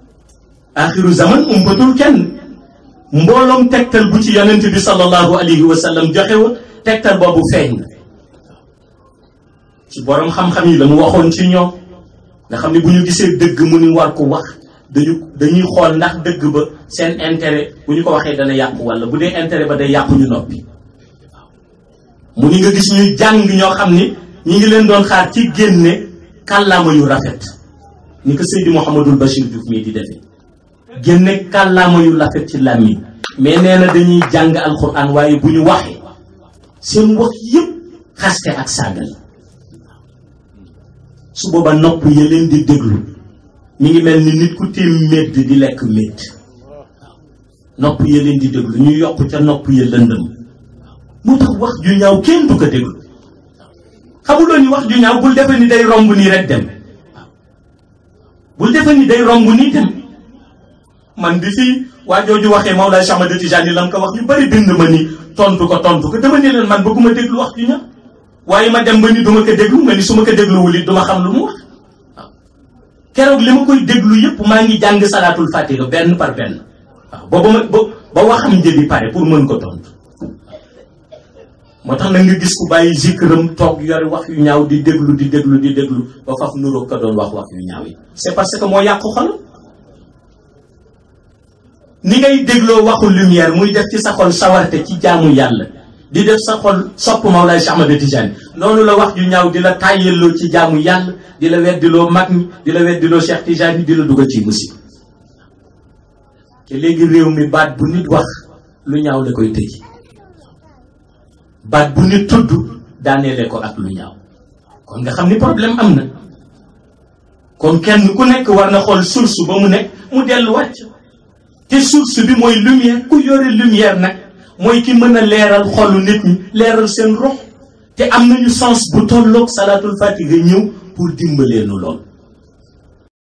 axiru zaman umbatul kenn mbooloom tegtal bu ci yonent bi sallallahu alayhi wa sallam joxe woon tegtal boobu feeñ na ci borom xam-xam yi la mu waxoon ci ñoom nga xam ne bu ñu gisee dëgg mu ni war ko wax dañu dañuy xool ndax dëgg ba seen intérêt bu ñu ko waxee dana yàqu walla bu dee intérêt ba day yàqu ñu noppi mu ni nga gis ñuy jàng ñoo xam ni ñi ngi leen doon xaar ci génne kàllaama yu rafet ni ko Seydi Mouhamadul Bachir Diouf mii di defee génne kàllaama yu rafet ci làmmiñ mais nee na dañuy jàng alxuraan waaye bu ñu waxee seen wax yëpp xaste ak saaga la su booba nopp ya leen di déglu mi ngi mel ni nit ku tiim médd di lekk médd nopp ya leen di déglu ñu yokk ca nopp ya lëndëm moo tax wax ju ñaaw kenn du ko déglu xamuloo ni wax ju ñaaw bul defe ni day romb nii rek dem bul defe ni day romb nii dem man bi fii waa jooju waxee Mawlaay Cheikh Ahmad Tijaani la mu ko wax ñu bari bind ma ni tontu ko tontu ko dama ne leen man bëgguma déglu wax ju ñaaw waaye ma dem ba ni duma ko déglu ma ni su ma ko dégluwul it duma xam lu mu wax waaw keroog li ma koy déglu yëpp maa ngi jàng salaatul fatiha benn par benn waaw booba ma ba ba waxam njëbi pare pour mën ko tontu moo tax nag nga gis ku bàyyi zikram toog yore wax yu ñaaw di déglu di déglu di déglu ba faf nuróo ko doon wax wax yu ñaaw yi c'est parce que moo yàqu xol ni ngay dégloo waxu lumière muy def ci sa xol sawarte ci jaamu yàlla di def sa xol sopp Mawlaay Cheikh Ahmad Tijaani noonu la wax ju ñaaw di la tàyyelloo ci jaamu yàlla di la weddiloo mag ñi di la weddiloo Cheikh Tijaani di la dugal ci musiba te léegi réew mi baat bu nit wax lu ñaaw la koy tëj baat bu nit tudd daaneele ko ak lu ñaaw kon nga xam ni problème am na kon kenn ku nekk war na xool source ba mu nekk mu delluwaat te source bi mooy lumière ku yore lumière nag mooy ki mën a leeral xolu nit ñi leeral seen rox te am nañu sens bu tolloog salaatul fatiha ñëw pour dimbalee nu lool